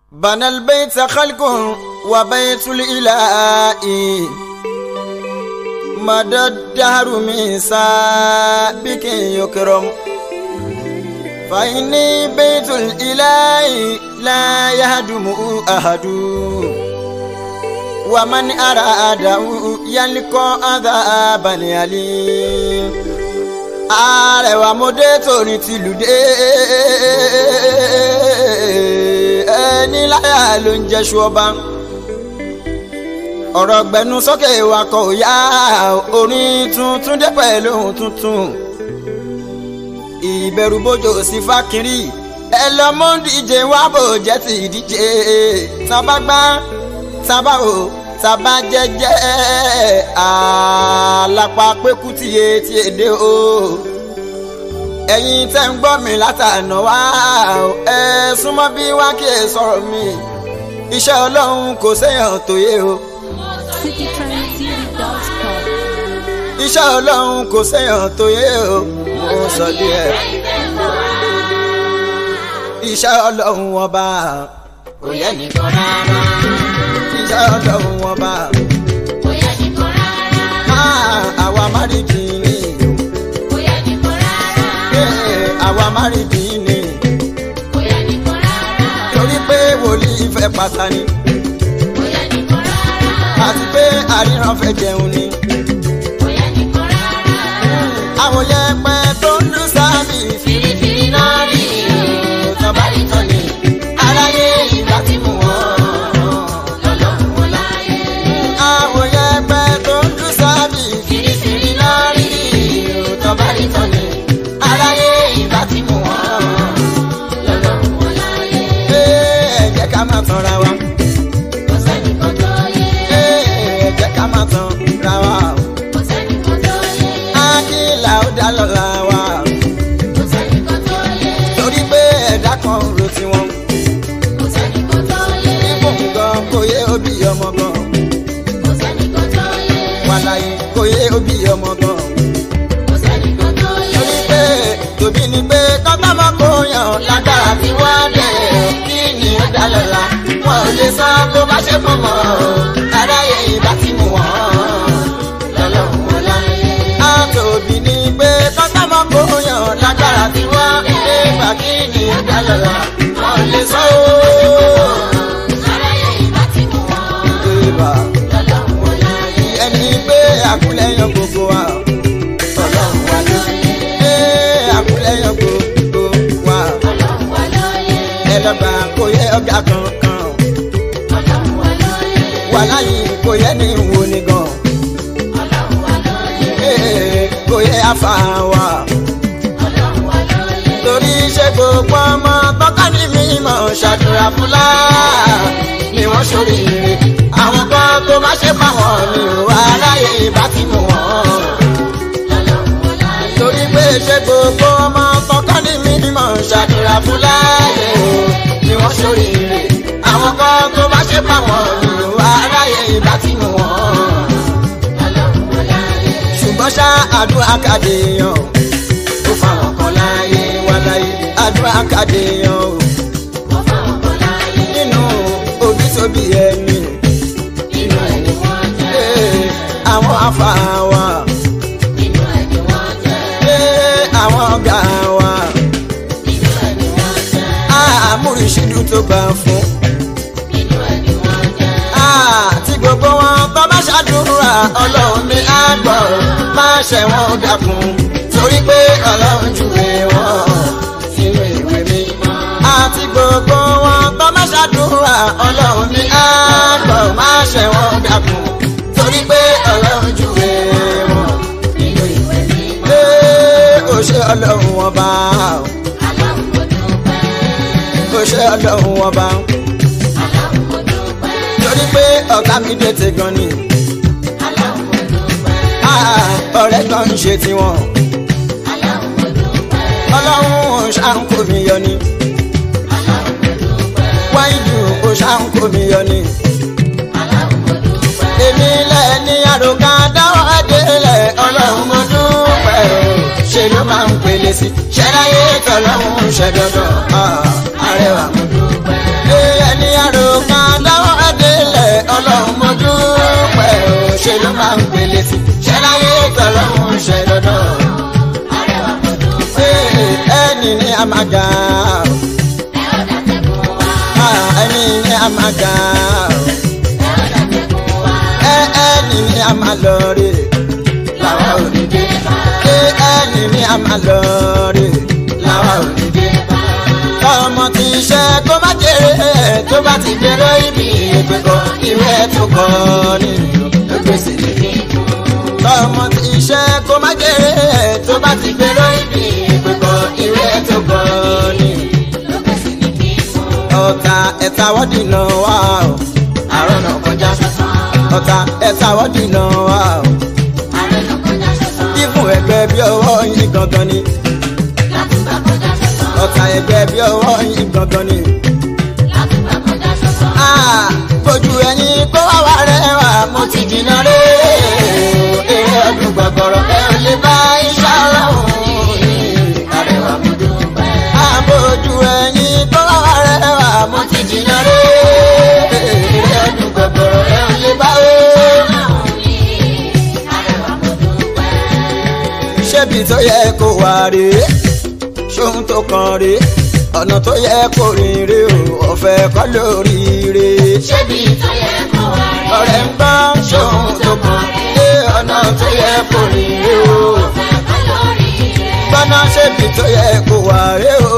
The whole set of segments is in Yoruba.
بنى البيت خلق وبيت الإله مدى الدهر من سابك يكرم فإني بيت الإله لا يهدم أحد ومن أراده يلقى عذابا أليم àrẹwà mo dé torí tìlù dé ẹni láyà ló ń jẹ́sù ọba ọ̀rọ̀ gbẹnu sókè wakọ̀ òyà orin tuntun dé pẹ̀lú ohun tuntun ìbẹ̀rù bójò sí fákìrì ẹ lọ mú díje wá bò jẹ́ ti díje tábà gbá tábà o tábà jẹ́jẹ́ àlápá pẹ́kú tìye tí èdè o ẹ̀yin tẹ́ ń gbọ́ mi látànà wá ẹ súnmọ́ bí wá kí ẹ sọ̀rọ̀ mi iṣẹ́ ọlọ́run kò séèyàn tó yé o citytrendtv.com. iṣẹ́ ọlọ́run kò séèyàn tó yé o mo sọ díẹ̀ iṣẹ́ ọlọ́run ọba kò yẹ nìkan rárá iṣẹ́ ọlọ́run ọba Kò yẹ nìkan rárá, máa àwa márìdì ni kò yẹ nìkan rárá, ee, àwa márìdì ni kò yẹ nìkan rárá, torí pé wòlíì fẹ́ pàtàkì kò yẹ nìkan rárá, àti pé àríran fẹ́ jẹun ni kò yẹ nìkan rárá. àwọn yẹpẹ tó ń lù sáàmì Fìrìfìrì náà rí tó bá rí tán ni aráyé ìgbà tí mú wọn. lọ́lọ́run wọn láyé. àwọn yẹpẹ tó ń lù sáàmì Fìrìfìrì náà rí tó bá rí tán ni aráyé ìgbà tí mú wọn. lọ́lọ́run wọn láyé. ẹ jẹ́ ká má tanra wa Kò sẹ́nìkan tó yé, ẹ jẹ́ ká má tanra wa kò sẹ́nìkan tó yé, ákìlà ó dá lọ́la wa kò sẹ́nìkan tó yé, torí pé ẹ̀dá kan ro tiwọn kò sẹ́nìkan tó yé, nígbò gan kò yé òbí ọmọ gan kò sẹ́nìkan tó yé, wàláyé kò yé òbí ọmọ gan. kò sẹ́nìkan tó yé. torí pé tòbí ni pé kọ́tàmọ́ kò yàn lágbára tí wọ́n dẹ̀ kí ni ó dá lọ́la wọn ò lè sọ bó bá ṣe fún mọ́ aráyé ìbá ti mú wọn lọ́lọ́run wọn láyé. a tòbí ni pé kọ́tàmọ́ kò yàn lágbára tí wọ́n dẹ̀ gbà kí ni ó dá lọ́la wọn ò lè sọ Aráyé ìbá ti mú wọn, ìbá lọ́lọ́run wọn láyé. ẹni pé àkúlẹ̀yàn gbogbo wa ọlọ́run wa ló ṣe àkúlẹ̀yàn gbogbo wa Ọlọ́run wa lóye, ẹlọ́gbà kò yẹ ọ̀gá kankan Ọlọ́run wa lóye, wà láyé kò yẹ ní ìwò ni gan Ọlọ́run wa lóye, ee, kò yẹ afa wa Ọlọ́run wa lóye. torí ṣe gbogbo ọmọ tọ́ka ní mímọ́ ṣàdúrà fúlá ni wọ́n ṣoríire àwọn kan tó má ṣe fáwọn ni ò aráyé bá ti mú wọn. Ọlọ́run wa láyé, torí pé ṣe gbogbo ọmọ tọ́ka ní mímọ́ ṣàdúrà fúlá ni wọ́n ṣoríire àwọn kan tó má ṣe fáwọn ni ò aráyé bá ti mú wọn. Ọlọ́run wa láyé, ṣùgbọ́n ṣá àdúrà kàdéyàn ó fáwọn kan láàyè wá láyé àdúrà kàdéyàn ó wọ́n fáwọn kan láyé, nínú òbí tóbi ẹni nínú ẹni wọ́n jẹ́, ee, àwọn afáwa nínú ẹni wọ́n jẹ́, ee, àwọn ọ̀gá wa nínú ẹni wọ́n jẹ́, àmúrísídù tó gbà fún nínú ẹni wọ́n jẹ́. àti gbogbo wọn tó bá ṣàdúrà ọlọ́run ní àgbọ̀ máa ṣẹ̀wọ̀n dàkún torí pé ọlọ́run júwe wọn sínú ìwé mímọ́. àti gbogbo wọn tó bá ṣàdúrà ọlọ́run ní àgbọ̀ máa ṣẹ̀wọ̀n dàkún torí pé ọlọ́run júwe wọn Nínú ìwé mímọ́, pé ó ṣe ọlọ́run ọba Ọlọ́run mo dúpẹ́, ó ṣe ọlọ́run ọba Ọlọ́run mo dúpẹ́, torí pé ọ̀gá mi dé ti gan ni. Ọlọ́run mo dúpẹ́, Ah, ọ̀rẹ́ kan ń ṣe tiwọn Ọlọ́run mo dúpẹ́, ọlọ́run ṣàǹkó mi yọ ni Ọlọ́run mo dúpẹ́, wáìdù ó ṣàǹkó mi yọ ni Ọlọ́run mo dúpẹ́. èmi lẹ̀ ní àròkà dáwọ́ délẹ̀ ọlọ́run mo dúpẹ́ o ṣe ló máa ń pèlè sí ṣẹláyé tọ́lọ́run ṣẹ dandan Ah, arẹwà mo dúpẹ́ ẹni ẹni ní àmàgà ẹ ó dàtẹ̀kùn wá. ẹni ní àmàgà ẹ ó dàtẹ̀kùn wá. ẹni ní àmàlọ́rẹ̀ làwa ò ní dé bá. ẹni ní àmàlọ́rẹ̀ làwa ò ní dé. ọmọ tí ń ṣe kó má jèrè tó bá ti gbèrò ibi ìgbẹ́kọ̀ ìwé tó kọ́ nínú gbèsè ọmọ tí ń ṣe kó má jèrè tó bá ti gbèrò ibi ìgbẹ́kọ̀ ìwé tó kọ́ nínú ọ̀tá ẹ̀ta wọ́dì náà wà ó àrùn náà kọjá ọ̀tá ẹ̀ta wọ́dì náà wà ó ìfún ẹgbẹ́ bí ọwọ́ yín gangan ni ọ̀tá ẹgbẹ́ bí ọwọ́ yín gangan ni. Ah, Ojú ẹni kó wá wá rẹwà mo ti jìnnà rè é ọdún gbọ̀gbọ̀rọ̀ ẹ ò lè bá iṣẹ́ ọlọ́run àrẹwà mo dúpẹ́. Àbójú ẹni kó wá wá rẹwà mo ti jìnnà rè é ọdún gbọ̀gbọ̀rọ̀ ẹ ò lè bá o. Ṣébi tó yẹ kó wà rè é ṣóhun tó kàn rè é ọ̀nà tó yẹ kó rìn rè o ọ̀fẹ́ kọ́ lórí rè é Ṣébi tó yẹ kó wá rẹ̀? ọ̀rẹ́ ń gbọ́ ṣóhun tó kàn lé ọ̀nà tó yẹ kó rìn rè o. Ọ̀fẹ́ kọ́ lórí rẹ̀. gbọ́nà ṣébi tó yẹ kó wà rè o.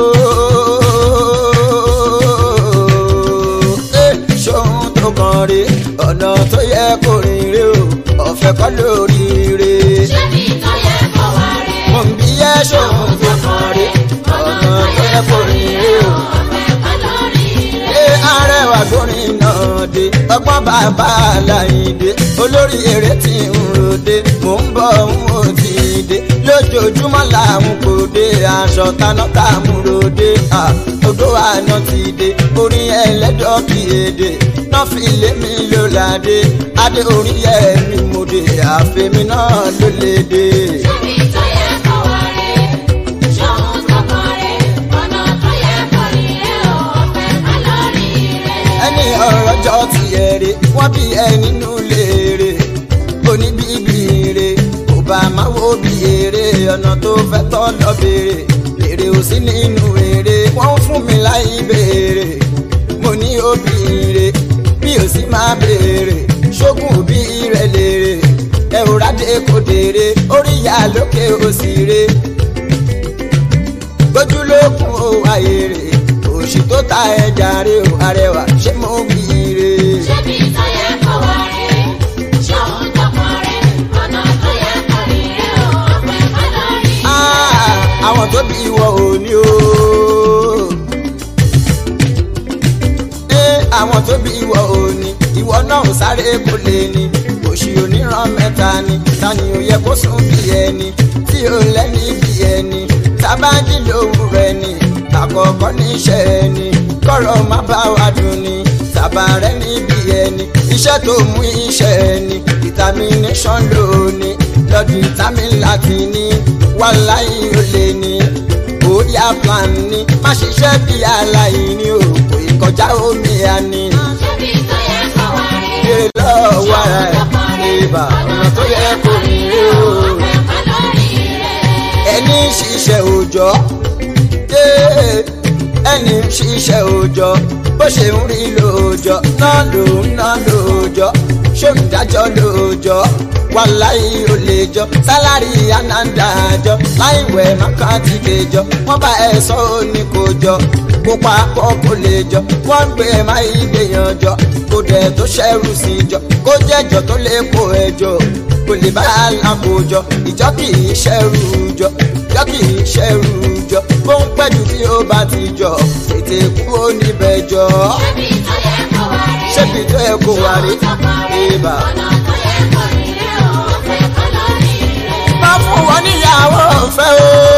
Ẹ, ṣóhun tó kàn rè ọ̀nà tó yẹ kó rìn rè o. ọ̀fẹ́ kọ́ lórí rè. Ṣébi tó yẹ kó wá rẹ̀? mo ń bí yẹ ṣóhun tó kàn rè ọ̀nà tó yẹ kó rìn rè o. Ọ̀fẹ́ kọ́ lórí rẹ̀. Ṣé arẹwà gbórin náà dé? Ọgbọ́n bàbá Aláìdé, olórí eré tí ń ròde, mò ń bọ̀ ń ò tí ì dé. Lójoojúmọ́ làwọn kò dé, aṣọ taná tá a mú ròde. Ah, Odò àná ti dé, orin ẹlẹ́dọ̀ kì í èdè. Náà fi lé mi ló ládé, adé orin yẹ mi mo dé, àfẹ́mi náà ló lè dé. Ṣébi tó yẹ kó wá rẹ̀? Ṣóhun tó kàn rẹ̀? Ọ̀nà tó yẹ kó rí rẹ̀ o. Ọ̀fẹ́ kọ́ lórí rẹ̀. ẹni ọ̀rọ̀ jọ ti ẹ̀rẹ̀ wọ́n bí ẹ nínú léèrè oníbíbí rè kò bá máa wo bí èrè ọ̀nà tó fẹ́ tọ́ lọ béèrè èrè ò sí nínú èrè wọ́n fún mi láì béèrè mo ní òbí rè bí ò sí máa béèrè ṣógun òbí rẹ̀ lèrè ẹ ò rádé kò dèrè orí ìyá lókè òsì rè gbójú lókun ó wáyé rè òṣì tó ta ẹja rè ó arẹwà ṣé mo bí rè. Ṣébi tó yẹ kó wá rẹ̀? Ṣóhun tó kàn rẹ̀? Ọ̀nà tó yẹ kó rí rẹ̀ o. Ọ̀fẹ́ kọ́ lórí rẹ̀. Ah, àwọn tó bí ìwọ òní o. Eh, àwọn tó bí ìwọ òní ìwọ náà ò sáré kó lè ní òṣì oníran mẹ́ta ni tani ò yẹ kó sùn bí ẹni tí ò lẹ́ni bí ẹni tábàjì lòun rẹ̀ ni àkọ́kọ́ níṣẹ́ ẹni kọ́rọ̀ má bá wa dùn ni tàbá rẹ̀ níbi ẹni iṣẹ́ tó mú iṣẹ́ ẹni determination lóní lọ́dún vitamin láti ní wàláyé ó lè ní bóyá plan ní má ṣiṣẹ́ bí aláìní o kò ì kọjá omi àní. Ṣébi tó yẹ kó wá rẹ̀? Béèrè lọ́wọ́ ara ẹ̀ ibà ọ̀nà tó yẹ kó rí rí o. Ọ̀fẹ́ kọ́ lórí rẹ̀. Ẹni ń ṣiṣẹ́ òòjọ́ yé ẹni ń ṣiṣẹ́ òòjọ́ bó ṣe ń rí lóòjọ́ náà ló ń ná lóòjọ́ ṣé ń dájọ́ lóòjọ́ wàláyé ò lè jọ sálárì ànádàájọ láìwẹ̀ mákàtí kejọ wọ́n bá ẹ sọ ó ní kò jọ kó papọ̀ kó lè jọ wọ́n ń gbé má ìgbéyàn jọ kó dẹ̀ tó ṣẹ́rù sí jọ kó jẹ́jọ tó lè kó ẹjọ́ kò lè bá alákòójọ ìjọ kì í ṣẹ́rù jọ ìjọ kì í ṣẹ́rù jọ bó ń pẹ́jù tí ó bá ti jọ tètè kúrò níbẹ̀ jọ Ṣébi tó yẹ kó wá rẹ̀? ṣébi tó yẹ kó wà rí ibà. Ọ̀nà tó yẹ kó rí rẹ̀ o. Ọ̀fẹ́ kọ́ lórí rẹ̀. má fún wọn níyàwó ọ̀fẹ́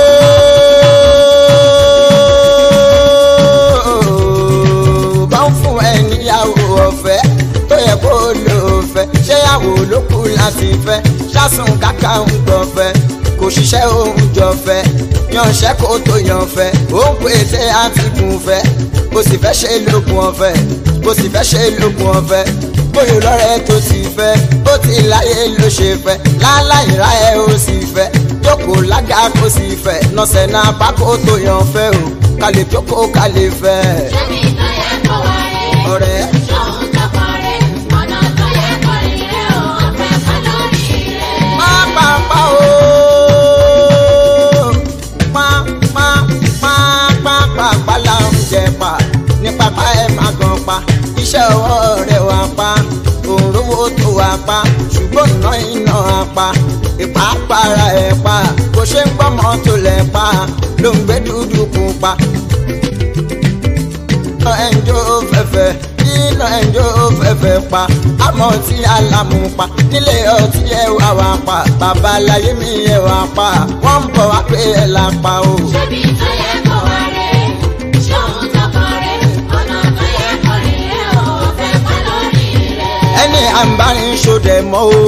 o. bá ń fún ẹ níyàwó ọ̀fẹ́ tó yẹ kó lò fẹ́ ṣéyàwó ló kù láti fẹ́ ṣásùn kàkà ń gbọ̀fẹ́ kò ṣiṣẹ́ òun jọ fẹ́ yanṣẹ́ kó tó yan fẹ́ ó ń pèsè àtìkùn fẹ́ kò sì fẹ́ ṣe lókun ọ̀fẹ́ kò sì fẹ́ ṣe lókun ọ̀fẹ́ bóyá lọ́rẹ́ tó ti fẹ́ bó ti láyé ló ṣe fẹ́ láláì ra ẹ ó sì fẹ́ jókòó lága kó sì fẹ́ nọ́sẹ̀ náà pákó tó yan fẹ́ o ká lè jókòó ká lè fẹ́. ṣebí tó yẹ kó wá rè é. ọ̀rẹ́ ṣóhun tó kọ́ rè é. ọ̀nà tó yẹ kó rìn rè é o. ọ̀fẹ́ ká lórí rẹ̀. pápápá o pápápápápá là ń jẹ pa ní pápá ẹ má gan pa iṣẹ́ ọwọ́ rẹ̀ wá pa òǹrówó tó wá pa ṣùgbọ́n iná iná á pa ìpápára ẹ̀ pa kò ṣe ń gbọ́ mọ́tò lẹ̀ pa ló ń gbé dúdú kú pa iná ẹnjọ́ fẹ́fẹ́ iná ẹnjọ́ fẹ́fẹ́ pa àmọ́ tí alámú pa nílé ọtí ẹ wá wá pa babaláyé mi ẹ wá pa wọ́n ń bọ̀ wá pé ẹ là pa o. ṣebí tó yẹ kó wá rè é. ṣóhun tó kọ́ rè é. ọ̀nà tó yẹ kó rìn rè é o. ọ̀fẹ́ ká lórí rẹ̀. ẹni àǹbárin ṣòdẹ mọ́ o.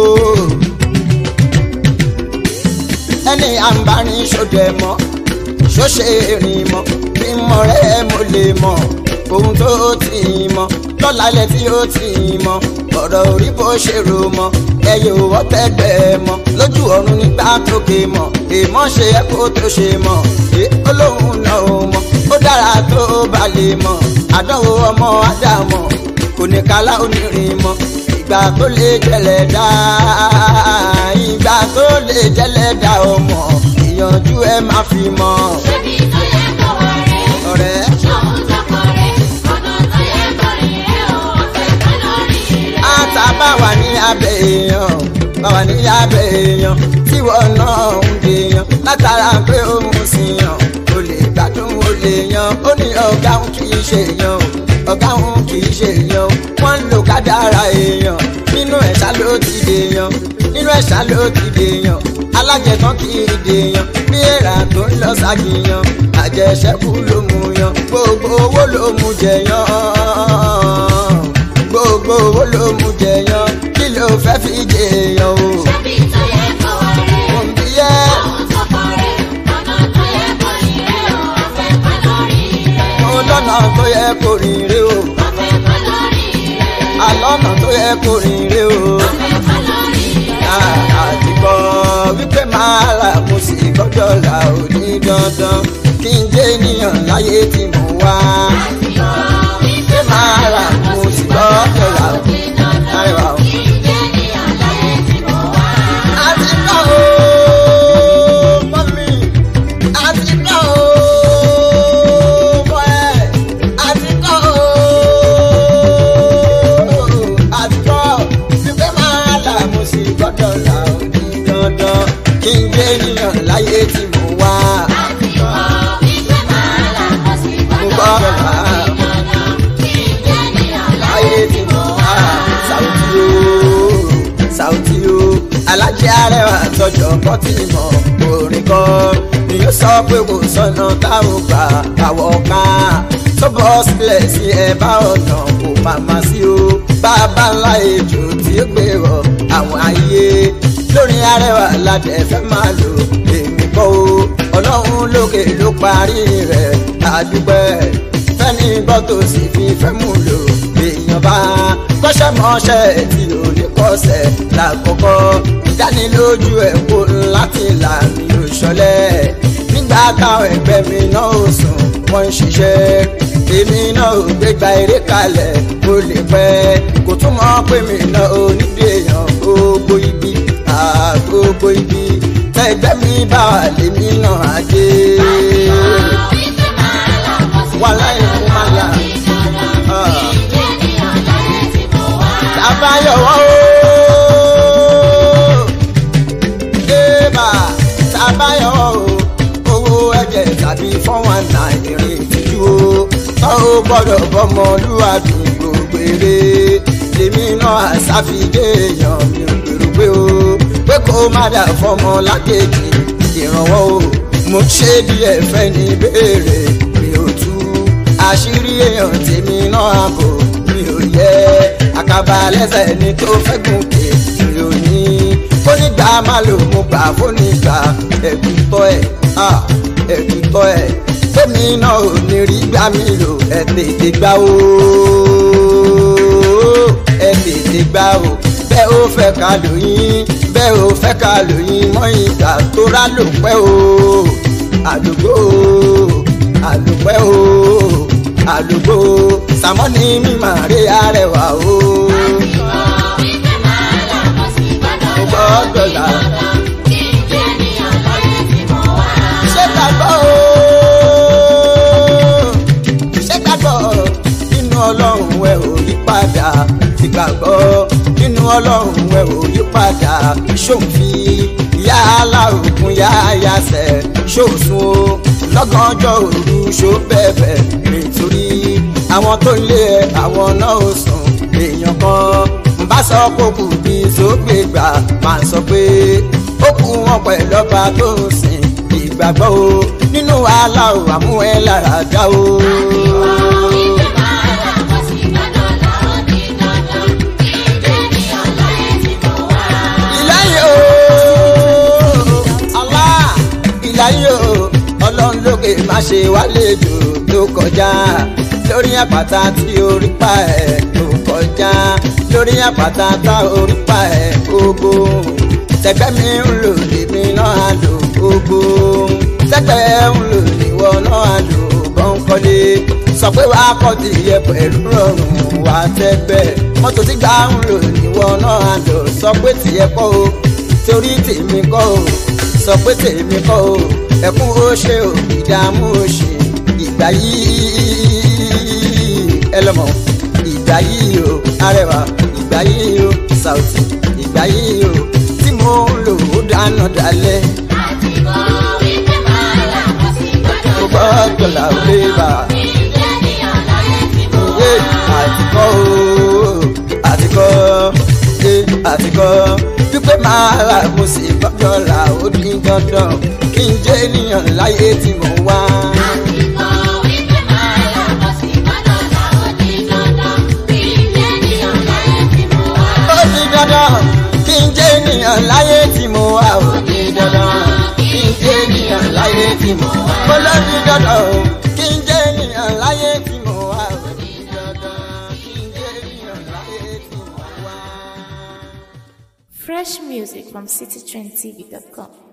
ẹni àǹbárin ṣòdẹ mọ́ ṣóṣe rìn mọ́ bí mọ̀ rẹ̀ mo lè mọ̀ ohun tó ti mọ̀ lọ́lálẹ̀ tí ó ti mọ̀ ọ̀rọ̀ orí bó ṣe rò mọ́ ẹyẹ òwò tẹ́gbẹ́ mọ́ lójú ọ̀run nígbà tókè mọ̀ èèmọ̀ ṣe é kó tó ṣe mọ̀ ṣé olóhùn náà ó mọ̀ ó dára tó bá lè mọ̀ àdánwò ọmọ ádámọ̀ kò ní kálá onírin mọ́ ìgbà tó lè jẹlẹ̀ dá ìgbà tó lè jẹlẹ̀ dá ọmọ ìyànjú ẹ má fi mọ́ ṣebí tó yẹ kó wá rè é. ọ̀rẹ́. ṣóhun tó kọ́ rè é. ọ̀nà tó yẹ kó rìn rè é o. ọ̀fẹ́ ká lórí rẹ̀. ata bá wà ní abẹ́ èèyàn bá wà ní abẹ́ èèyàn tí wọ́n náà ń gbèyàn látara pé ó mú sí yàn ó lè gbádùn ó lè yan ó ní ọ̀gá òun kì í ṣe èèyàn o ọ̀gá òun kì í ṣe èèyàn o wọ́n ń lo kádàrá èèyàn nínú ẹ̀ṣá ló ti dèèyàn nínú ẹ̀ṣá ló ti dèèyàn alájẹtán kì í dèèyàn bí èèrà tó ń lọ ságìyàn àjẹṣẹ́kù ló mú yan gbogbo owó ló mú jẹyàn gbogbo owó ló mú jẹyàn kí ló fẹ́ fi jẹyàn o. ṣebí tó yẹ kó wá rè é. òǹbí yẹ ṣóhun tó kọ́ rè é. ọ̀nà tó yẹ kó rìn rè é o. ọ̀fẹ́ ká lórí rẹ̀. mo lọ́nà tó yẹ kó rìn rè o ọ̀fẹ́ ká lórí rẹ̀. àlọ́nà tó yẹ kó rìn rè o. ọ̀fẹ́ ká lórí rẹ̀. àtìkọ́ wípé máa là mo sì gbọ́dọ̀ là ó ní dandan kí n jẹ́ ènìyàn láyé tí mo wá. wípé máa là mo sì gbọ́dọ̀ là ó ní dandan. àtìkọ́ o mọ́mí àtìkọ́ o mọ́ ẹ àtìkọ́ o àtìkọ́ wípé máa là mo sì gbọ́dọ̀ là ó ní dandan kí n jẹ́ ènìyàn láyé tí mo wá. mo gbọ́dọ̀ là láyé tí mo wá. Sàùtì o Sàùtì o alájẹ arẹwà tọjọ kọ tí mọ orin kọ ni yóò sọ pé kò sọnà táwọn gbà àwọ̀ ká tó bọ́ sílẹ̀ sí ẹ bá ọ̀nà kò màmá sí o bàbá ńlá ejò tí ó gbé rọ àwọn ayé lórí arẹwà ládẹ fẹ́ máa lò èmi kọ́ o ọlọ́run lókè ló parí rẹ̀ àdúgbẹ́ fẹ́ni gbọ́ tó sì fi fẹ́ mú lò èèyàn bá kọ́ṣẹ́ mọ́ṣẹ́ tí ò lè kọ́ṣẹ́ lákòókò ìdánilójú ẹ̀ kó láti là mí ò ṣọlẹ̀ nígbà táwọn ẹgbẹ́ mi náà ò sùn wọ́n ń ṣiṣẹ́ èmi náà ò gbégbá eré kalẹ̀ kó lè pẹ́ kò tún mọ̀ pé mi náà ò níbi èèyàn gbogbo ibi àgbogbo ibi tẹ́gbẹ́ mi bá wà lèmi náà á dé wàhálà ìlú máa là. Tabayọ̀wọ́ ooo. Débà tabayọ̀wọ́ o. Owó ẹ̀jẹ̀ tàbí fọ́wọ́n náà ìrìn ìtìjú o. Tọ́ o gbọ́dọ̀ bọ́mọlúwàbí gbogbo eré. Lèmi náà àṣàfidé èèyàn mi ò gbèrò pé o. Pé kó má dà fọmọ lákejì ìrànwọ́ o. Mo ṣe díẹ̀ fẹ́ ní béèrè mi ò tú. Àṣírí èèyàn tèmi náà àbò mi ò yẹ àkàbà lẹ́sẹ̀ ní tó fẹ́ gùnkè mi ò ní fónígbà má lò mo gbà fónígbà ẹ̀gùn tọ́ ẹ̀ ẹ̀gùn tọ́ ẹ̀ fẹ́mi náà ò ní rí gbà mí lò ẹ̀ tètè gbà ó ẹ̀ tètè gbà ó bẹ́ẹ̀ ó fẹ́ ká lóyún bẹ́ẹ̀ ò fẹ́ ká lóyún mọ́ ìgbà tó rà ló pẹ́ o àdúgbò àdúpẹ́ o àdúgbò sàmọ́ni mímọ̀ rí arẹwà o. gbọ́dọ̀ là ṣé gbàgbọ́ o ṣé gbàgbọ́ nínú ọlọ́run ẹ ò yí padà ti gbàgbọ́ nínú ọlọ́run ẹ ò yí padà ṣòfin ìyá alárùkún yá yasẹ̀ ṣòṣun o lọ́gànjọ́ òru ṣó bẹ̀bẹ̀ nítorí àwọn tó ń lé ẹ àwọn náà ò sùn èèyàn kan ń bá sọ kó kù bí sógbè gbà máa sọ pé ó kú wọn pẹ̀lú ọba tó ń sìn ìgbàgbọ́ o nínú wàhálà ò àmú ẹ lára dá o. ìlàyé o Allah ìlàyé o ọlọ́run lókè má ṣe wálejò tó kọjá lórí àpáta tí orí pa ẹ̀ tó kọjá lórí àpáta tá orí pa ẹ̀ gbogbo sẹgbẹ́ mi ń lò lèmi náà lò gbogbo sẹgbẹ́ ń lò níwọ náà lò bọ́ńkọ́lé sọ pé wàá kọ́ ti yẹ pẹ̀lú rọrùn wá tẹ́gbẹ́ mọ́tò tí gbà ń lò níwọ náà lò sọ pé tìyẹ kọ́ o torí tèmi kọ́ o sọ pé tèmi kọ́ o ẹkún ó ṣe o ìdààmú ó ṣe ìgbà yìí ẹ lọ́mọ ìgbà yìí o arẹwà ìgbà yìí o Saoty ìgbà yìí o tí mo ń lò ó dáná dalẹ̀ mo gbọ́dọ̀ là ó lé bá ìwé àtikọ́ o àtikọ́ ṣe àtikọ́ pípẹ́ máa rà mo sì gbọ́dọ̀ là ó dín dandan kí n jẹ́ ènìyàn láyé tí mo wá. ó di dandan kí n jẹ́ ènìyàn láyé tí mo wá ó di dandan kí n jẹ́ ènìyàn láyé tí mo wá. mo lọ di dandan o kí n jẹ́ ènìyàn láyé tí mo wá ó di dandan kí n jẹ́ ènìyàn láyé tí mo wá. Fresh music from citytrendtv.com.